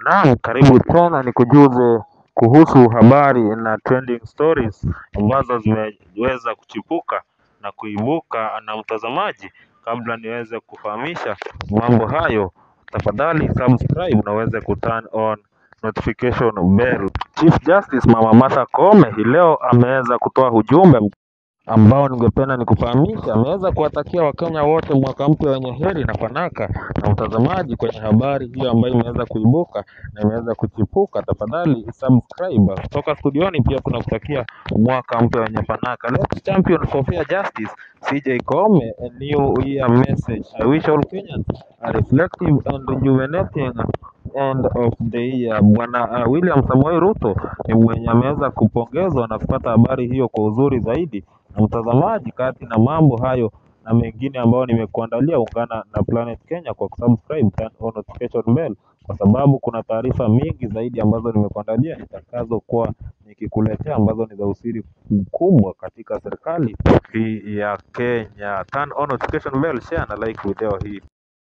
Naam, karibu tena nikujuze kuhusu habari na trending stories ambazo zimeweza kuchipuka na kuibuka na mtazamaji. Kabla niweze kufahamisha mambo hayo, tafadhali subscribe na uweze kuturn on notification bell. Chief Justice Mama Martha Koome hii leo ameweza kutoa ujumbe ambao ningependa nikufahamisha. Ameweza kuwatakia Wakenya wote mwaka mpya wenye heri na fanaka. Na mtazamaji, kwenye habari hiyo ambayo imeweza kuibuka na imeweza kuchipuka, tafadhali subscribe. Kutoka studioni pia tunakutakia mwaka mpya wenye fanaka. Let's champion for fair justice. CJ Koome, a new year message. I wish all Kenyans a reflective and rejuvenating end of the year. Bwana uh, William Samoei Ruto ni mwenye ameweza kupongezwa na kupata habari hiyo kwa uzuri zaidi. Na mtazamaji, kati na mambo hayo na mengine ambayo nimekuandalia, ungana na Planet Kenya kwa kusubscribe, turn on notification bell, kwa sababu kuna taarifa mingi zaidi ambazo nimekuandalia nitakazokuwa nikikuletea ambazo ni za usiri mkubwa katika serikali hii ya Kenya. Turn on notification bell, share na like video hii.